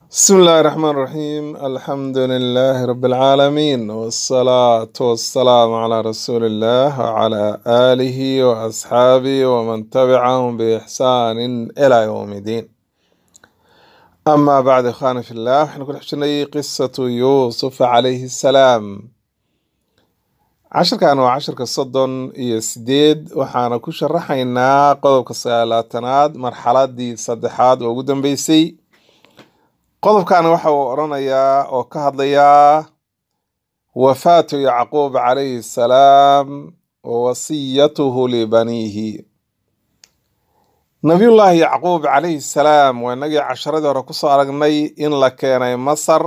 بسم الله الرحمن الرحيم الحمد لله رب العالمين والصلاة والسلام على رسول الله وعلى آله وأصحابه ومن تبعهم بإحسان إلى يوم الدين أما بعد إخواني في الله احنا كنا حشني قصة يوسف عليه السلام عشر كانوا عشر كصدن يسديد وحانا كو شرحينا قضب كسالاتناد مرحلة دي صدحاد وقدم بيسي qodobkan waxa uu odhanayaa oo ka hadlayaa wafaatu yacquub calayhi salaam wa wasiyatuhu libaniihi nabiyullaahi yacquub calayhi salaam waa inagii casharadii hore kusoo aragnay in la keenay masar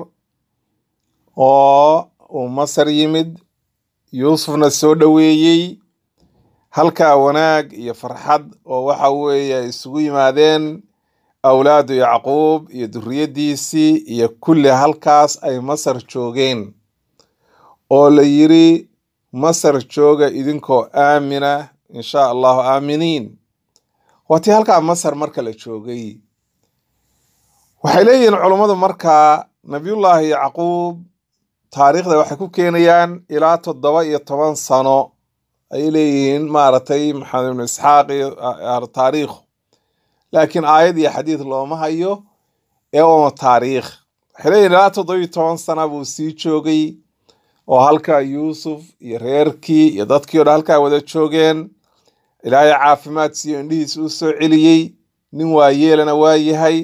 oo uu masar yimid yuusufna soo dhoweeyey halkaa wanaag iyo farxad oo waxa weeye ay isugu yimaadeen awlaadu yacquub iyo duriyaddiisii iyo kulli halkaas ay masar joogeen oo la yiri masar jooga idinkoo aamina insha allahu aaminiin waatii halkaa masar marka la joogay waxay leeyihiin culummadu markaa nabiyullaahi yacquub taariikhda waxay ku keenayaan ilaa toddoba iyo toban sano ayay leeyihiin maaragtay maxamed ibnu isxaaq iyo taariikhu laakiin aayad iyo xadiid looma hayo ee uma taariikh waxay leeyihin ilaa toddobiyo toban sana buu sii joogay oo halkaa yuusuf iyo reerkii iyo dadkii o dhan halkaa wada joogeen ilaahay caafimaad siiyo indhihiis u soo celiyey nin waayeelana waa yahay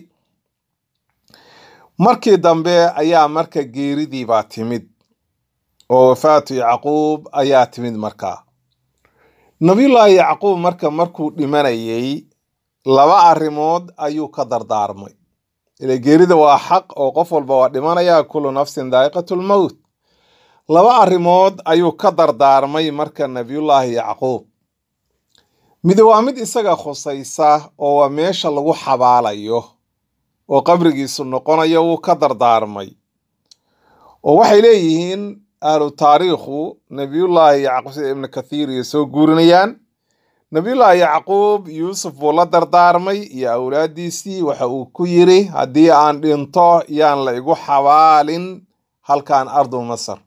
markii dambe ayaa marka geeridii baa timid oo wafaatu yacquub ayaa timid markaa nabiyullaahi yacquub marka markuu dhimanayay laba arrimood ayuu ka dardaarmay ila geerida waa xaq oo qof walba waa dhimanaya kullu nafsin daa'iqatulmowt laba arrimood ayuu ka dardaarmay marka nabiyullaahi yacquub mid waa mid isaga khusaysa oo waa meesha lagu xabaalayo oo qabrigiisu noqonayo wuu ka dardaarmay oo waxay leeyihiin ahlu taariikhu nabiyullaahi yacquub sida ibnu kathiir iyo soo guurinayaan nabiyullaahi yacquub yuusuf buu la dardaarmay iyo awlaaddiisii waxa uu ku yiri haddii aan dhinto yaan la igu xabaalin halkan ardu masar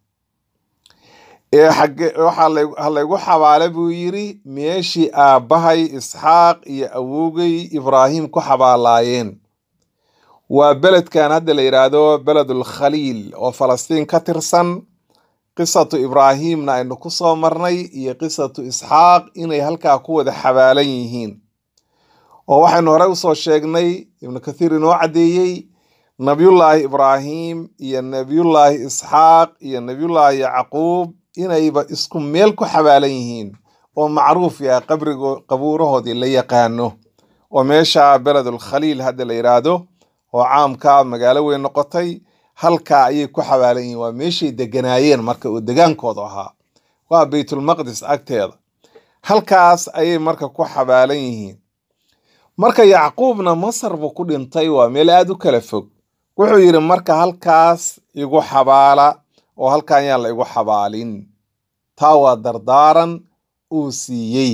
ee ha laygu xabaale buu yiri meeshii aabbahay isxaaq iyo awowgay ibraahim ku xabaalaayeen waa beledkan hadda la yidhaahdo beledul khaliil oo falastiin ka tirsan qisatu ibraahimna aynu ku soo marnay iyo qisatu isxaaq inay halkaa ku wada xabaalan yihiin oo waxaynu horey usoo sheegnay ibnu kathiir inoo caddeeyey nabiyullaahi ibraahim iyo nabiyullaahi isxaaq iyo nabiyullaahi yacquub inayba isku meel ku xabaalan yihiin oo macruuf yahay qabrigo qabuurahoodii la yaqaano oo meesha beledul khaliil hadda la yidhaahdo oo caamka magaalo weyn noqotay halkaa ayay ku xabaalan yihiin waa meeshay deganaayeen marka uu degaankoodu ahaa waa baytulmaqdis agteeda halkaas ayay marka ku xabaalan yihiin marka yacquubna masar buu ku dhintay waa meel aada u kala fog wuxuu yidhi marka halkaas igu xabaala oo halkan yaan la igu xabaalin taa waa dardaaran uu siiyey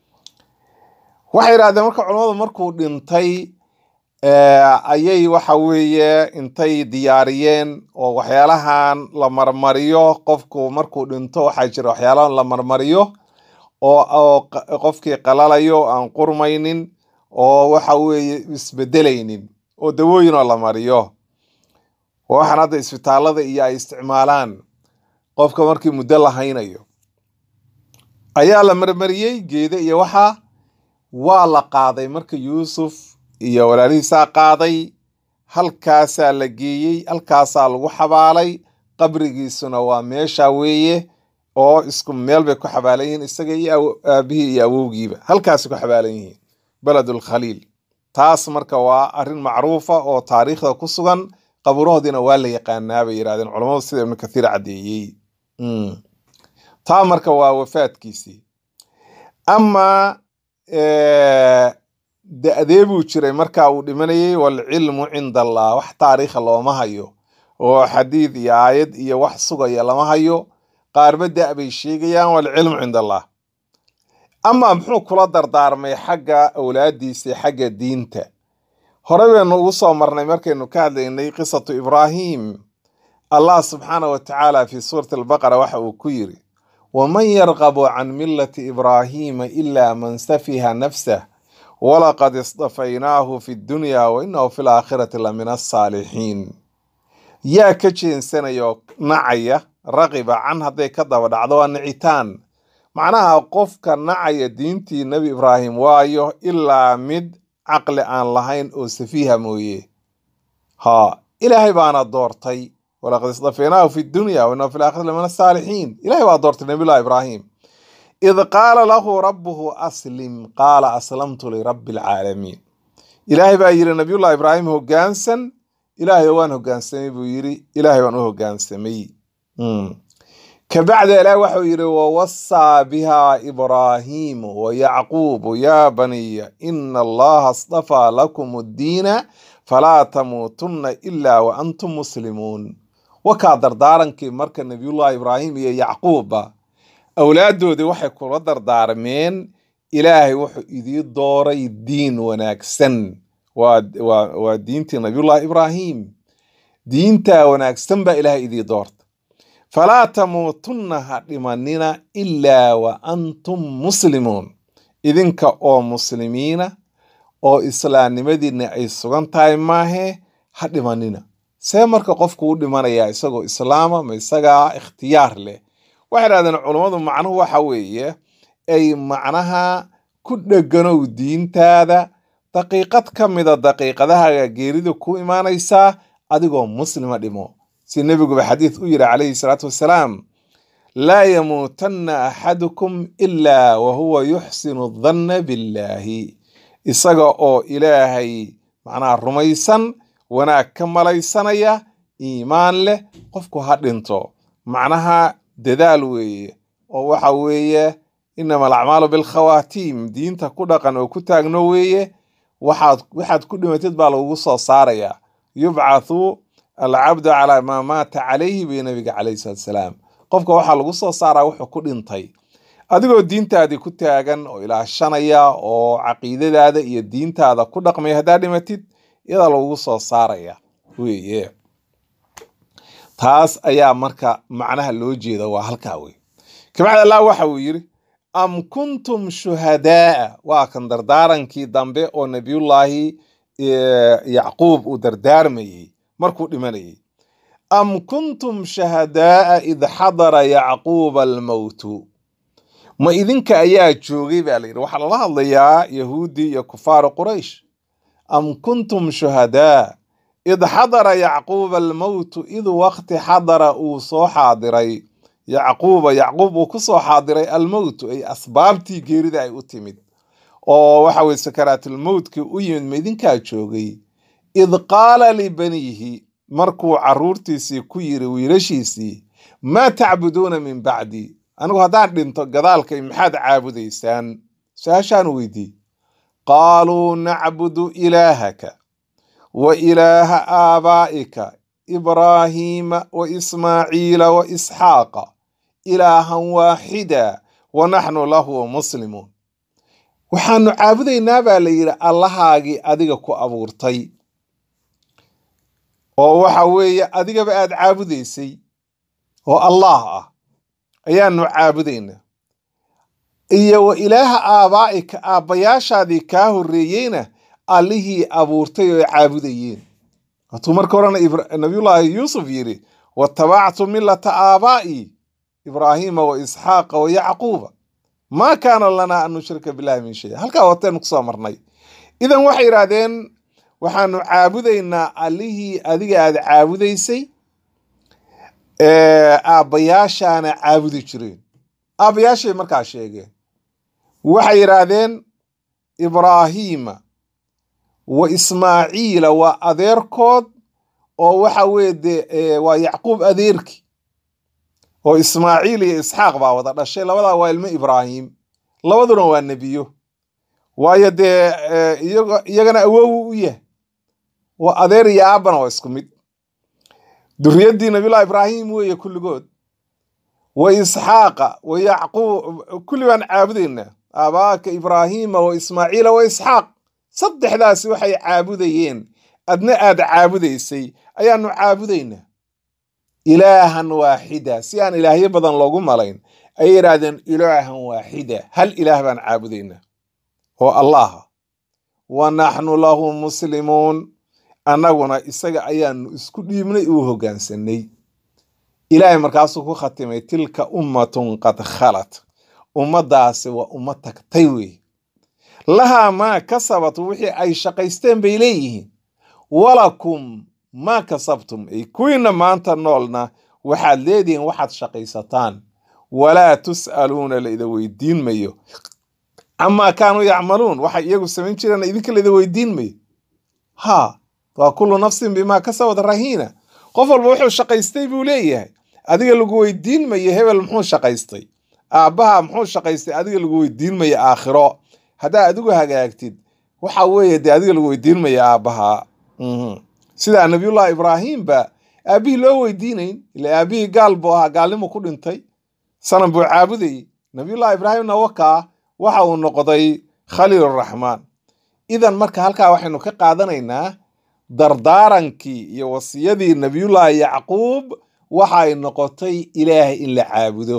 waxay yidhahdeen marka culammadu markuu dhintay ayay waxa weeye intay diyaariyeen oo waxyaalahan la marmariyo qofku markuu dhinto waxaa jira waxyaalahan la marmariyo oo qofkii qalalayo aan qurmaynin oo waxa weeye isbedelaynin oo dawooyinoo la mariyo waxaan hadda isbitaalada iyo ay isticmaalaan qofka markii muddo la haynayo ayaa la marmariyey geede iyo waxa waa la qaaday marka yuusuf iyo walaalihiisaa qaaday halkaasaa la geeyey halkaasaa lagu xabaalay qabrigiisuna waa meesha weeye oo isku meel bay ku xabaalan yihiin isaga iyo aabihii iyo awowgiiba halkaasay ku xabaalan yihiin beledul khaliil taas marka waa arrin macruufa oo taariikhda ku sugan qabuurahoodiina waa la yaqaanaa bay yidhahdeen culamadu sida ibnu kathiir caddeeyey taa marka waa wafaadkiisii amaa da-dee buu jiray marka uu dhimanayay waalcilmu cinda allah wax taariikha looma hayo oo xadiid iyo aayad iyo wax sugaya lama hayo qaarba da' bay sheegayaan waalcilmu cinda allah amaa muxuu kula dardaarmay xagga awlaaddiisa xagga diinta hore baynu ugu soo marnay markaynu ka hadlaynay qisatu ibraahim allah subxaana wa tacaala fi suurati albaqara waxa uu ku yiri waman yarqabu can millati ibraahiima ila man safiha nafsah walaqad istafaynaahu fi dunya wa inahu fi laakhirati la min asaalixiin yaa ka jeensanayoo nacaya raqiba can hadday ka daba dhacdo waa nicitaan macnaha qofka nacaya diintii nebi ibraahim waayo ilaa mid caqli aan lahayn oo safiiha mooye ha ilaahay baana doortay walaqad istafeynaahu fi dunya wa inahu fi laakhirati la min asaalixiin ilahay baa doortay nabiyullahi ibraahim id qaala lahu rabbuhu aslim qaala aslamtu lirabbi alcaalamiin ilaahay baa yidhi nabiyullahi ibraahim hoggaansan ilaahay waan hoggaansamay buu yidhi ilaahay baan u hoggaansamay kabacda ilaah waxau yidhi wawasaa biha ibraahiimu wayacquubu yaa baniya ina allaha astafaa lakum addiina falaa tamuutunna ilaa wa antum muslimuun wakaa dardaarankii marka nabiyullahi ibraahim iyo yacquubba awlaaddoodii waxay kula dardaarmeen ilaahay wuxuu idii dooray diin wanaagsan waa waa waa diintii nabiyullahi ibraahim diintaa wanaagsan baa ilaahay idii doorta falaa tamuutunna ha dhimanina ilaa wa antum muslimuun idinka oo muslimiina oo islaamnimadiinna ay sugan tahay maahe ha dhimanina see marka qofku u dhimanayaa isagoo islaama ma isagaa ikhtiyaar leh waxay dhahdeen culummadu macnuhu waxa weeye ay macnaha ku dheganow diintaada daqiiqad ka mida daqiiqadaha geerida ku imaanaysaa adigoo muslima dhimo si nebiguba xadiid u yidhi calayhi salaatu wassalaam laa yamuutanna axadukum ilaa wa huwa yuxsinu danna billaahi isaga oo ilaahay macnaha rumaysan wanaag ka malaysanaya iimaan leh qofku ha dhinto macnaha dadaal weeye oo waxa weeye inama alacmaalu bilkhawaatiim diinta ku dhaqan oo ku taagno weeye waxaad waxaad ku dhimatid baa lagugu soo saarayaa yubcathu alcabdu calaa maa maata calayhi bay nabiga calayhi salatu salaam qofka waxaa lagu soo saaraa wuxuu ku dhintay adigoo diintaadii ku taagan oo ilaashanaya oo caqiidadaada iyo diintaada ku dhaqmaya haddaa dhimatid iyadaa lagugu soo saaraya weeye taas ayaa marka macnaha loo jeeda waa halkaa wey kabacdi allah waxa uu yidhi am kuntum shuhadaa waa kan dardaarankii dambe oo nabiyullaahi yacquub uu dardaarmayey markuu dhimanayay am kuntum shahadaa id xadara yacquuba almowtu ma idinka ayaa joogay baa layidhi waxaa lala hadlayaa yahuudi iyo kufaaru quraysh am kuntum shuhadaa id xadara yacquuba almowtu id waqti xadara uu soo xaadiray yacquuba yacquub uu ku soo xaadiray almowtu ay asbaabtii geerida ay u timid oo waxa weye sakaraatulmowtkii u yimid ma idinkaa joogay id qaala libaniihi markuu caruurtiisii ku yiri wiilashiisii maa tacbuduuna min bacdi anigu haddaan dhinto gadaalkay maxaad caabudaysaan su-aashaan weydii qaaluu nacbudu ilaahaka wa ilaaha aabaa'ika ibraahiima wa ismaaciila wa isxaaqa ilaahan waaxida wa naxnu lahu muslimuun waxaanu caabudaynaa baa la yidhi allahaagii adiga ku abuurtay oo waxa weeye adigaba aad caabudaysay oo allaah ah ayaanu caabudaynaa iyo wa ilaaha aabaa'ika aabbayaashaadii kaa horreeyeyna allihii abuurtay oo caabudayeen hatuu marka horena nabiyullaahi yuusuf yidhi watabactu millata aabaa'i ibraahiima wa isxaaqa wa yacquuba maa kaana lanaa an nushrika billahi min shay halkaa wateenu kusoo marnay idan waxay yidhaahdeen waxaanu caabudaynaa allihii adiga aad caabudaysay aabbayaashaana caabudi jireen aabbayaashay markaa sheegeen waxay yidhaahdeen ibraahiima wa ismaaciila waa adeerkood oo waxa weye dee waa yacquub adeerki oo ismaaciil iyo isxaaq baa wada dhashay labadaa waa ilmo ibraahim labaduna waa nebiyo waayo dee iyagana awowu u yahay waa adeer iyo aabbana waa isku mid duriyaddii nabiyullahi ibraahim weeye kulligood wa isxaaqa wa yacquub kulli baan caabudaynaa aabaaka ibraahiima wa ismaaciila wa isxaaq saddexdaasi waxay caabudayeen adna aad caabudaysay ayaanu caabudaynaa ilaahan waaxida si aan ilaahyo badan loogu malayn ayay yidhaahdeen ilaahan waaxida hal ilaah baan caabudaynaa oo allaha wa naxnu lahu muslimuun annaguna isaga ayaanu isku dhiibnay uu hoggaansanay ilaahay markaasuu ku khatimay tilka ummatun qad khalat ummaddaasi waa ummad tagtay wey lahaa maa kasabat wixii ay shaqaysteen bay leeyihiin walakum maa kasabtum ay kuwiina maanta noolna waxaad leedihiin waxaad shaqaysataan walaa tus'aluuna laida weydiin mayo camaa kaanuu yacmaluun waxay iyagu samayn jireen idinka laida weydiin mayo ha waa kullu nafsin bimaa kasabat rahiina qof walba wuxuu shaqaystay buu leeyahay adiga lagu weydiin mayo hebel muxuu shaqaystay aabbaha muxuu shaqaystay adiga lagu weydiin mayo aakhiro haddaa adigu hagaagtid waxa weeye dee adiga lagu weydiin mayo aabbaha sidaa nabiyullahi ibraahimba aabbihii loo weydiinayn ila aabbihii gaal buu ahaa gaalnimu ku dhintay sanam buu caabudayey nabiyullahi ibraahimna wakaa waxa uu noqday khaliiluraxmaan idan marka halkaa waxaynu ka qaadanaynaa dardaarankii iyo wasiyadii nabiyullaahi yacquub waxay noqotay ilaahay in la caabudo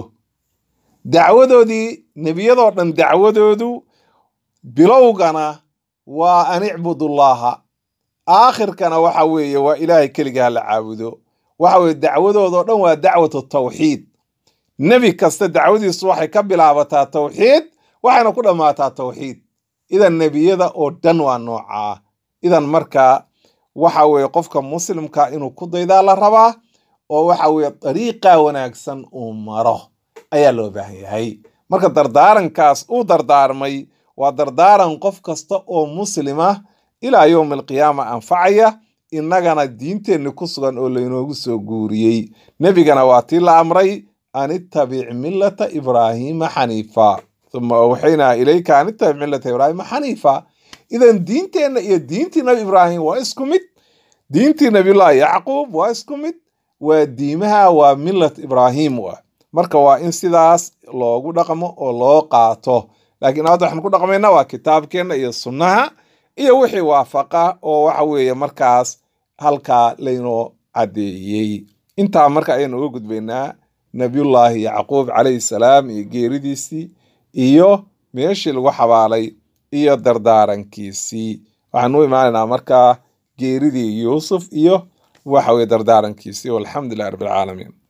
dacwadoodii nebiyadoo dhan dacwadoodu bilowgana waa an icbudullaaha aakhirkana waxa weeye waa ilaahay keliga ha la caabudo waxa weye dacwadoodoo dhan waa dacwatu tawxiid nebi kasta dacwadiisu waxay ka bilaabataa tawxiid waxayna ku dhammaataa tawxiid idan nebiyada oo dhan waa noocaa idan marka waxa weeye qofka muslimka inuu ku daydaa la rabaa oo waxa weeye dariiqa wanaagsan uu maro ayaa loo baahan yahay marka dardaarankaas uu dardaarmay waa dardaaran qof kasta oo muslima ilaa yowmi alqiyaama anfacaya innagana diinteenni ku sugan oo laynoogu soo guuriyey nebigana waa tii la amray an ittabic millata ibraahiima xaniifa uma awxaynaa ilayka an ittabic millata ibraahiima xaniifa idan diinteenna iyo diintii nabi ibraahim waa isku mid diintii nabiyullaahi yacquub waa isku mid waa diimaha waa millat ibraahim wa marka waa in sidaas loogu dhaqmo oo loo qaato laakiin hadda waxaan ku dhaqmayna waa kitaabkeenna iyo sunnaha iyo wixii waafaqa oo waxa weeye markaas halkaa laynoo caddeeyey intaa marka ayaynu uga gudbaynaa nabiyullaahi yacquub calayhi salaam iyo geeridiisii iyo meeshii lagu xabaalay iyo dardaarankiisii waxaan u imaanaynaa markaa geeridii yuusuf iyo waxa weye dardaarankiisii walxamdu lilah rabbi alcaalamiin